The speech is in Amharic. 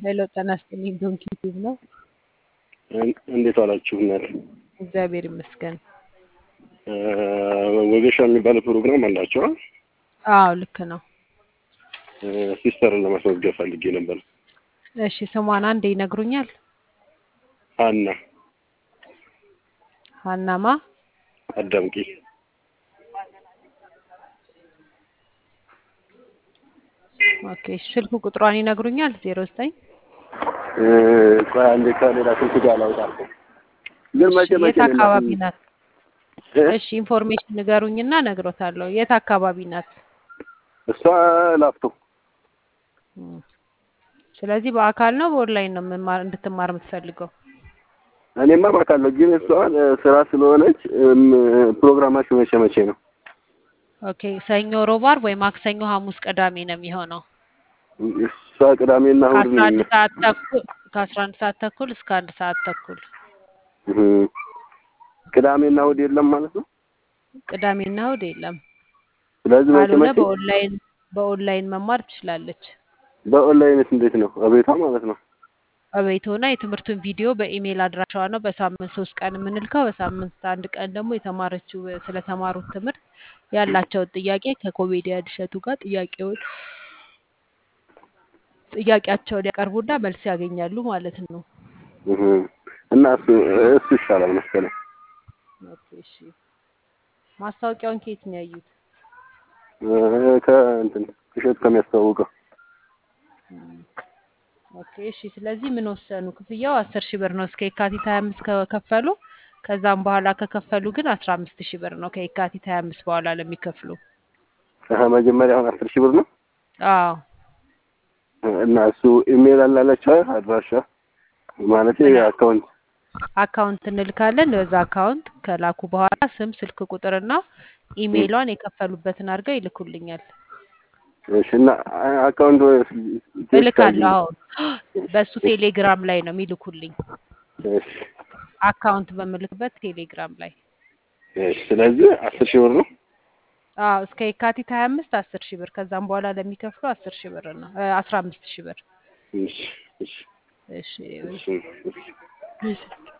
ሄሎ ጤና ይስጥልኝ። ዶንኪ ቲዩብ ነው። እንዴት ዋላችሁ እናት? እግዚአብሔር ይመስገን። ወጌሻ የሚባለው ፕሮግራም አላቸው። አዎ ልክ ነው። ሲስተርን ለማስመዝገብ ፈልጌ ነበር። እሺ ስሟን አንዴ ይነግሩኛል? ሀና ሀናማ አዳምቂ። ኦኬ ስልክ ቁጥሯን ይነግሩኛል? ዜሮ ዘጠኝ ቆይ አንዴ ከሌላ ስልክ ጋር ላውጣ። ግን መቼ የት መቼ ነው አካባቢ እናት? ናት? እ? እሺ ኢንፎርሜሽን ንገሩኝና እነግሮታለሁ። የት አካባቢ ናት? እሷ ላፍቶ እም። ስለዚህ በአካል ነው በኦንላይን ነው መማር እንድትማር የምትፈልገው? እኔማ ባካለሁ፣ ግን እሷ እ፣ ስራ ስለሆነች እም፣ ፕሮግራማችሁ መቼ መቼ ነው? ኦኬ ሰኞ፣ ሮብ፣ ዓርብ ወይ ማክሰኞ፣ ሐሙስ፣ ቅዳሜ ነው የሚሆነው እሷ ቅዳሜና እሑድ ከአስራ ነው አንድ የሚመ- ሰዓት ተኩል ከአስራ አንድ ሰዓት ተኩል እስከ አንድ ሰዓት ተኩል እህ። ቅዳሜና እሑድ የለም ማለት ነው። ቅዳሜና እሑድ የለም። ስለዚህ መቼ ካልሆነ መቼ በኦንላይን በኦንላይን መማር ትችላለች። በኦንላይንስ እንዴት ነው? እቤቷ ማለት ነው። እቤት ሆና የትምህርቱን ቪዲዮ በኢሜይል አድራሻዋ ነው በሳምንት ሶስት ቀን የምንልከው። በሳምንት አንድ ቀን ደግሞ የተማረችው ስለተማሩት ትምህርት ያላቸውን ጥያቄ ከኮሜዲያን እሸቱ ጋር ጥያቄውን ጥያቄያቸውን ያቀርቡና መልስ ያገኛሉ ማለት ነው። እህ። እና እሱ እሱ ይሻላል መሰለኝ። ኦኬ እሺ። ማስታወቂያውን ከየት ነው ያዩት? እ፣ ከእንትን እሸቱ ከሚያስተዋውቀው እም፣ ኦኬ እሺ። ስለዚህ ምን ወሰኑ? ክፍያው አስር ሺህ ብር ነው እስከ የካቲት ሀያ አምስት ከከፈሉ ከዛም በኋላ ከከፈሉ ግን አስራ አምስት ሺህ ብር ነው ከየካቲት ሀያ አምስት በኋላ ለሚከፍሉ። አሀ፣ መጀመሪያ አሁን አስር ሺህ ብር ነው አዎ እና እሱ ኢሜል አላለችው አድራሻ ማለት ምን አካውንት አካውንት እንልካለን። በዛ አካውንት ከላኩ በኋላ ስም፣ ስልክ ቁጥርና ኢሜይሏን የከፈሉበትን አድርገው ይልኩልኛል። እሺ። እና አ- አካውንት ቴክስት እልካለሁ። አድርጊ። አሁን በእሱ ቴሌግራም ላይ ነው የሚልኩልኝ። እሺ፣ አካውንት በምልክበት ቴሌግራም ላይ እሺ። ስለዚህ አስር ሺህ ብር ነው። አዎ እስከ የካቲት ሀያ አምስት አስር ሺህ ብር ከዛም በኋላ ለሚከፍሉ አስር ሺህ ብር ነው አስራ አምስት ሺህ ብር እሺ፣ እሺ፣ እሺ እሺ፣ እሺ። እሺ